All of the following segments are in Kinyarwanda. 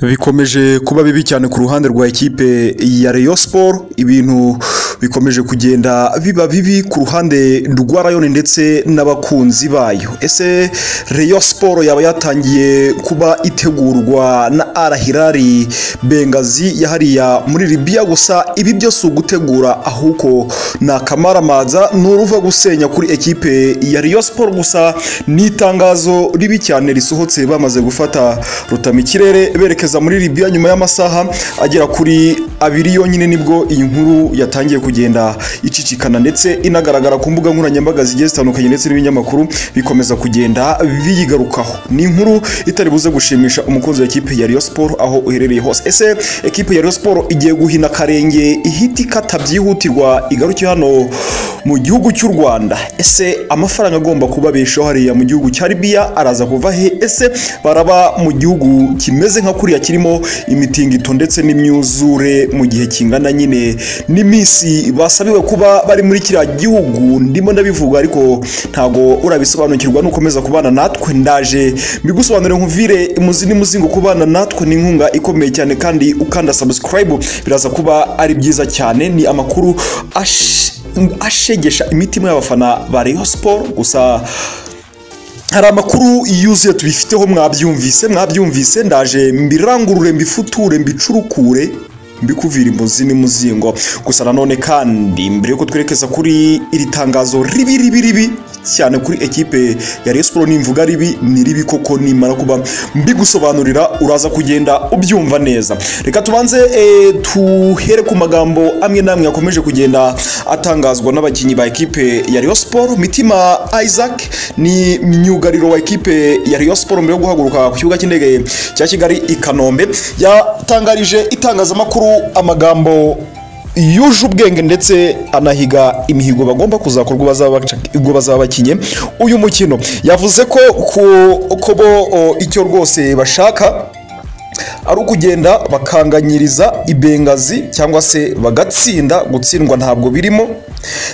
bikomeje kuba bibi cyane ku ruhande rwa ekipe ya Rayon Sport ibintu bikomeje kugenda biba bibi ku ruhande rwa Rayon ndetse n'abakunzi bayo ese Rayon Sport yaba yatangiye kuba itegurwa na Al Hilal Bengazi yahariya muri Libya gusa ibi byose ugutegura ahubwo ni akamaramazwa n'uruva gusenya kuri ekipe ya Rayon Sport gusa ni itangazo ribi cyane risohotse bamaze gufata rutama ikirere berekeza muri Libya nyuma y'amasaha agera kuri abiri yonyine nibwo iyi nkuru yatangiye kugenda icicikana ndetse inagaragara ku mbuga nkoranyambaga zigiye zitandukanye ndetse n'ibinyamakuru bikomeza kugenda biyigarukaho ni inkuru itari buze gushimisha umukunzi wa ekipe ya Rayon Sport aho uherereye hose ese ekipe ya Rayon Sport igiye guhina karenge ihita ikata byihutirwa igaruke hano mu gihugu cy'u Rwanda ese amafaranga agomba kubabeshaho hariya mu gihugu cya Libya araza kuva he ese baraba mu gihugu kimeze nka kuriya kirimo imitingito ndetse n'imyuzure mu gihe kingana nyine n'iminsi basabiwe kuba bari muri kiriya gihugu ndimo ndabivuga ariko ntago urabisobanukirwa nukomeza kubana natwe ndaje mbigusobanurire nkuvire muzi muzingo kubana natwe ni inkunga ikomeye cyane kandi ukanda subscribe biraza kuba ari byiza cyane ni amakuru ash- ashegesha imitima y'abafana ba Rayon Sport gusa hari amakuru yuzuye tubifiteho mwabyumvise mwabyumvise ndaje mbirangurure mbifuture mbicurukure mbikuvira imbuzi n'imuzingo gusa nanone kandi mbere yuko twerekeza kuri iri tangazo ribi ribi ribi cyane kuri ekipe ya Rayon Sport nimvuga ribi ni ribi koko nimara kuba mbigusobanurira uraza kugenda ubyumva neza reka tubanze eh, tuhere ku magambo amwe n'amwe yakomeje kugenda atangazwa n'abakinnyi ba ekipe ya Rayon Sport Mitima Isaac ni myugariro wa ekipe ya Rayon Sport mbere yo guhaguruka ku kibuga cy'indege cya Kigali i Kanombe yatangarije itangazamakuru amagambo yuje ubwenge ndetse anahiga imihigo bagomba kuzakorwa bazaba ubwo bazaba bakinye uyu mukino yavuze ko ku- ko bo o, icyo rwose bashaka ari ukugenda bakanganyiriza ibengazi cyangwa se bagatsinda gutsindwa ntabwo birimo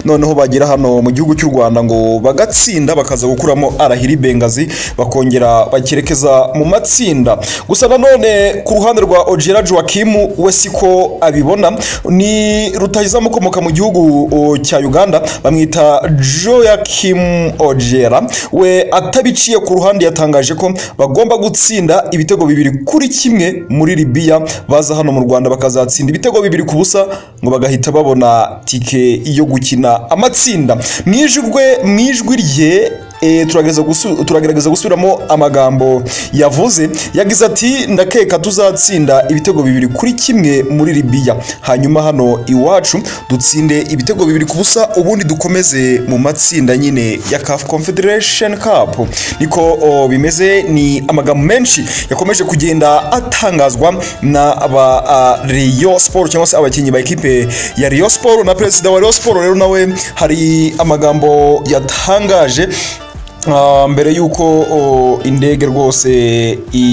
noneho bagera hano mu gihugu cy'u rwanda ngo bagatsinda bakaza gukuramo arahira ibengazi bakongera bakerekeza mu matsinda gusa nanone ku ruhande rwa ojera joakimu we siko abibona ni rutahizamu ukomoka mu gihugu o, cya uganda bamwita joakim ojera we atabiciye ku ruhande yatangaje ko bagomba gutsinda ibitego bibiri kuri kimwe muri Libya baza hano mu Rwanda bakazatsinda ibitego bibiri ku busa ngo bagahita babona tike yo gukina amatsinda mu ijwi mu ijwi rye eh, turagerageza gusu- turagerageza gusubiramo amagambo yavuze yagize ati ndakeka tuzatsinda ibitego bibiri kuri kimwe muri Libya hanyuma hano iwacu dutsinde ibitego bibiri ku busa ubundi dukomeze mu matsinda nyine ya CAF Confederation Cup niko o, bimeze ni amagambo menshi yakomeje kugenda atangazwa na aba a, Rayon Sport cyangwa se abakinnyi ba ekipe ya Rayon Sport na perezida wa Rayon Sport rero nawe hari amagambo yatangaje Ah, mbere y'uko oh, indege rwose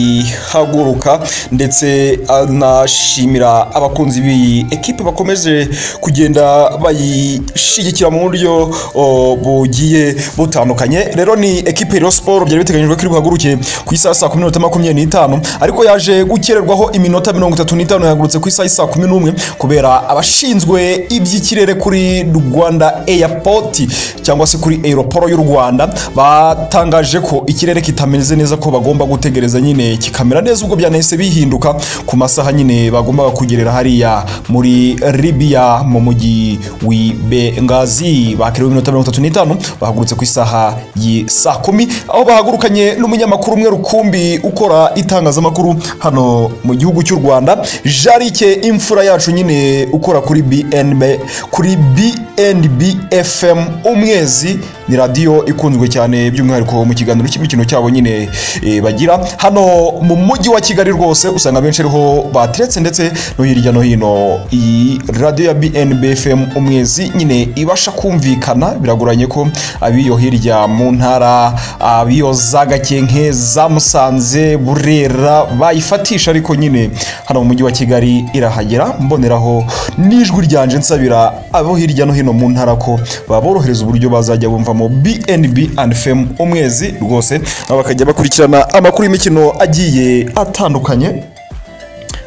ihaguruka ndetse anashimira abakunzi b'iyi ekipe bakomeje kugenda bayishyigikira mu buryo oh, bugiye butandukanye rero ni ekipe ya Rayon Sport byari biteganyijwe ko iri buhaguruke ku isaha saa kumi n'inota makumyabiri n'itanu ariko yaje gukererwaho iminota mirongo itatu n'itanu yahagurutse ku isaha saa kumi n'umwe kubera abashinzwe iby'ikirere kuri Rwanda Airport cyangwa se kuri Aeroport y'u Rwanda batangaje ko ikirere kitameze neza ko bagomba gutegereza nyine kikamera neza ubwo byanahise bihinduka ku masaha nyine bagombaga kugerera hariya muri Libya mu mujyi w'i Benghazi bakiriwe iminota mirongo itatu n'itanu bahagurutse ku isaha y'i saa kumi aho bahagurukanye n'umunyamakuru umwe rukumbi ukora itangazamakuru hano mu gihugu cy'u Rwanda Jarike imfura yacu nyine ukora kuri BNB kuri BNB FM umwezi ni radiyo ikunzwe cyane by'umwihariko mu kiganiro cy'imikino cyabo nyine eh, bagira hano mu mujyi wa Kigali rwose usanga benshi ariho bateretse ndetse no hirya no hino iyi radiyo ya BNB FM umwezi nyine ibasha kumvikana biragoranye ko abiyo hirya mu ntara abiyo za Gakenke za Musanze Burera bayifatisha ariko nyine hano mu mujyi wa Kigali irahagera mboneraho n'ijwi ryanje nsabira abo hirya no hino mu ntara ko baborohereza uburyo bazajya bumvamo BNB and FM umwezi rwose nabo bakajya bakurikirana amakuru y'imikino agiye atandukanye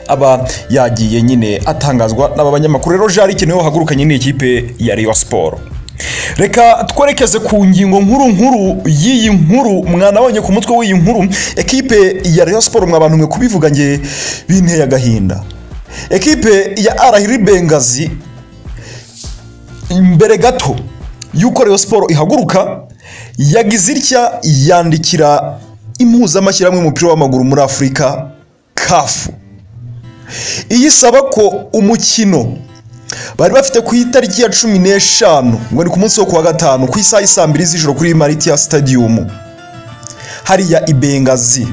aba yagiye nyine atangazwa n'aba banyamakuru rero jari ikintu niwe wahagurukanye n'ikipe ya Rayon Sport reka twerekeze ku ngingo nkuru nkuru y'iyi nkuru mwanabonye ku mutwe w'iyi nkuru ekipe ya Rayon Sport mwabantu mwe kubivuga nge binteye agahinda ekipe ya Arahiri Bengazi imbere gato y'uko Rayon Sport ihaguruka yagize itya yandikira impuzamashyirahamwe y'umupira w'amaguru muri afurika kafu iyisaba ko umukino bari bafite ku itariki ya cumi n'eshanu ngo ni ku munsi wo kuwa gatanu ku isaha y'i saa mbiri z'ijoro kuri maritiya sitadiyomu hariya i bengazi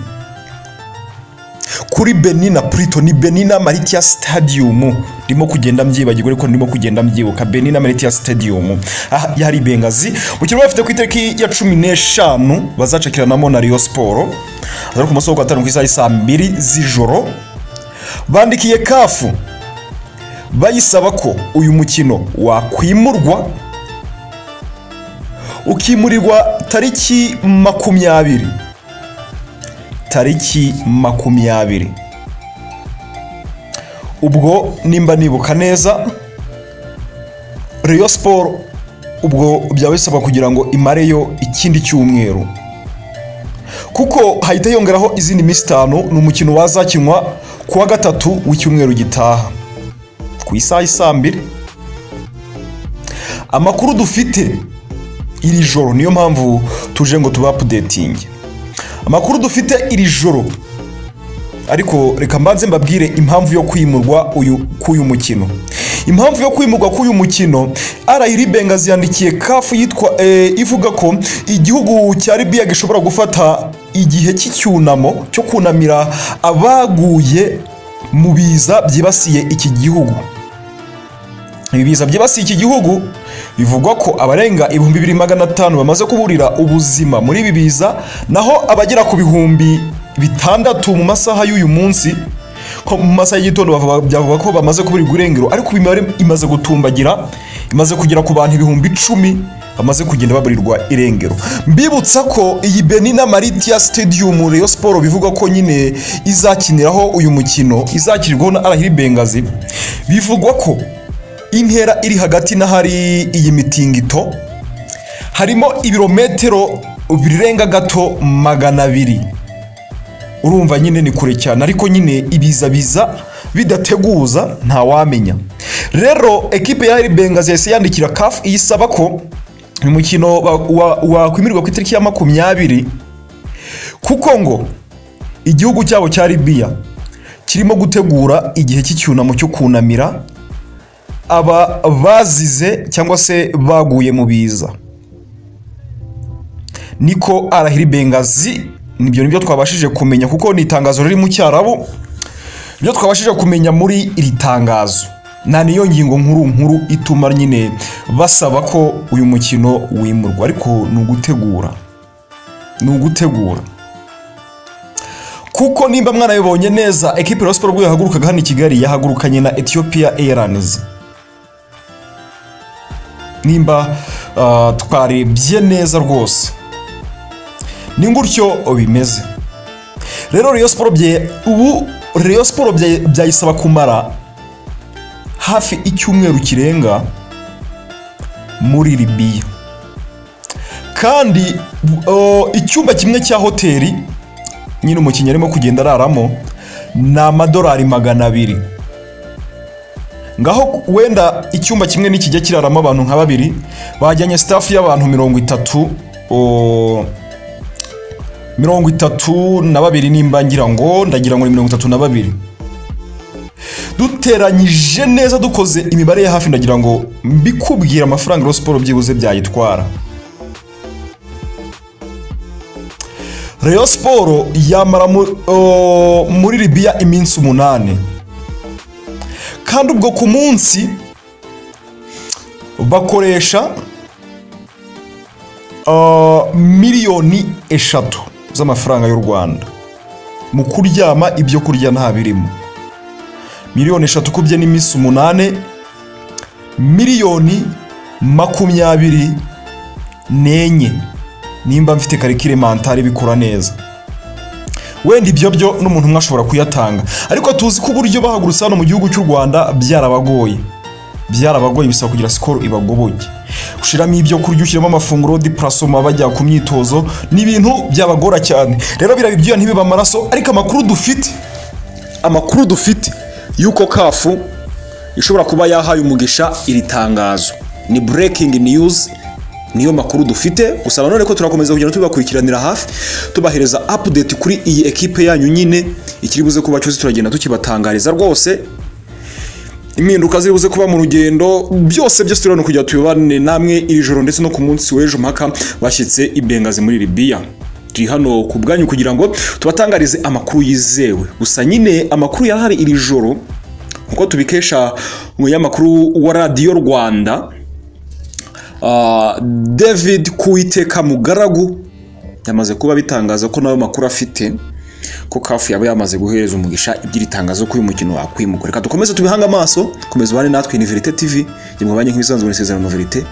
kuri beni na purito ni beni na maritiya sitadiyomu ndimo kugenda mbyibagirwa ariko ndimo kugenda mbyibuka beni na maritiya sitadiyomu aha hari i bengazi umukino bari bafite ku itariki ya cumi n'eshanu bazacakiranamo na riyo siporo azari ku munsi wo kuwa gatanu ku isaha y'i saa mbiri z'ijoro bandikiye kafu bayisaba ko uyu mukino wakwimurwa ukimurirwa tariki makumyabiri tariki makumyabiri ubwo nimba nibuka neza Rayon siporo ubwo byaba bisaba kugira ngo imareyo ikindi cyumweru kuko hahita yongeraho izindi minsi itanu ni umukino wazakinwa ku wa gatatu w'icyumweru gitaha ku isaha y'i mbiri amakuru dufite iri joro niyo mpamvu tuje ngo tuba apudetinge amakuru dufite iri joro ariko reka mbanze mbabwire impamvu yo kwimurwa uyu k'uyu mukino impamvu yo kwimurwa k'uyu mukino arayiri bengazi yandikiye kafu yitwa ivuga ko igihugu cya ribiya gishobora gufata igihe cy'icyunamo cyo kunamira abaguye mu biza byibasiye iki gihugu ibi biza byibasiye iki gihugu bivugwa ko abarenga ibihumbi bibiri magana atanu bamaze kuburira ubuzima muri ibi biza naho abagera ku bihumbi bitandatu mu masaha y'uyu munsi ko mu masaha y'igitondo byavuga ko bamaze kuburirwa irengero ariko imibare imaze gutumbagira imaze kugera ku bantu ibihumbi icumi bamaze kugenda baburirwa irengero mbibutsa ko iyi beni na maritiya sitadiyomu reyo siporo bivugwa ko nyine izakiniraho uyu mukino izakirirwaho na arahiri bengazi bivugwa ko intera iri hagati n'ahari iyi mitingito harimo ibirometero birenga gato magana abiri urumva nyine ni kure cyane ariko nyine ibizabiza bidateguza ntawamenya rero ekipe ya bengazi yahise yandikira kafu iyisaba ko uyu mukino wakwimirwa ku itariki ya makumyabiri kuko ngo igihugu cyabo cya ribiya kirimo gutegura igihe cy'icyunamo cyo kunamira aba bazize cyangwa se baguye mu biza niko arahiri bengazi nibyo nibyo twabashije kumenya kuko ni itangazo riri mu cyarabu nibyo twabashije kumenya muri iri tangazo nta niyo ngingo nkuru nkuru ituma nyine basaba ko uyu mukino wimurwa ariko ni ugutegura ni ugutegura kuko nimba mwanabibonye neza ekipi ya siporo yahagurukaga hano i kigali yahagurukanye na etiyopiya eyaranizi nimba twarebye neza rwose ni gutyo bimeze rero reyo siporo ubu reyo siporo byayisaba kumara hafi icyumweru kirenga muri ribiya kandi icyumba kimwe cya hoteli nyine umukinnyi arimo kugenda araramo ni amadolari magana abiri ngaho wenda icyumba kimwe nikijya kiraramo abantu nka babiri bajyanye sitafu y'abantu mirongo itatu mirongo itatu na babiri nimba ngira ngo ndagira ngo ni mirongo itatu na babiri duteranyije neza dukoze imibare ya hafi ndagira ngo mbikubwire amafaranga rero siporo byibuze byayitwara reyo siporo yamara muri ribiya iminsi umunani kandi ubwo ku munsi bakoresha miliyoni eshatu z'amafaranga y'u rwanda mu kuryama ibyo kurya nta birimo miliyoni eshatu kubye n'iminsi umunani miliyoni makumyabiri n'enye nimba mfite karikire mantari bikora neza wenda ibyo byo n'umuntu umwe ashobora kuyatanga ariko tuzi ko uburyo bahagurutse hano mu gihugu cy'u rwanda byarabagoye byarabagoye bisaba kugira sikoro ibagoboye ushyiramo ibyo kurya ushyiramo amafunguro dipurasoma bajya ku myitozo ni ibintu byabagora cyane rero biriya ibyuya ntibibe amaraso ariko amakuru dufite amakuru dufite y'uko kafu ishobora kuba yahaye umugisha iri tangazo ni burekingi niyuzi niyo makuru dufite gusa nanone ko turakomeza kugenda tubakurikiranira hafi tubahereza apudeti kuri iyi ekipe yanyu nyine ikiri buze kuba cyose turagenda tukibatangariza rwose impinduka ziri buze kuba mu rugendo byose byose turabona kujya tubibane namwe iri joro ndetse no ku munsi w'ejo mpaka bashyitse i bengazi muri libiya turi hano ku bwanyu kugira ngo tubatangarize amakuru yizewe gusa nyine amakuru yarahari iri joro nkuko tubikesha umunyamakuru wa radiyo rwanda Ah, david kuwiteka mugaragu yamaze kuba bitangaza ko nawe makuru afite ko kafu yaba yamaze guhereza umugisha iby'iri tangazo ko uyu mukino wakwimugwa reka dukomeze tubihange amaso komeza ubane natwe ni verite tv gimwe banki nk'ibisanzwe muri sezerano verite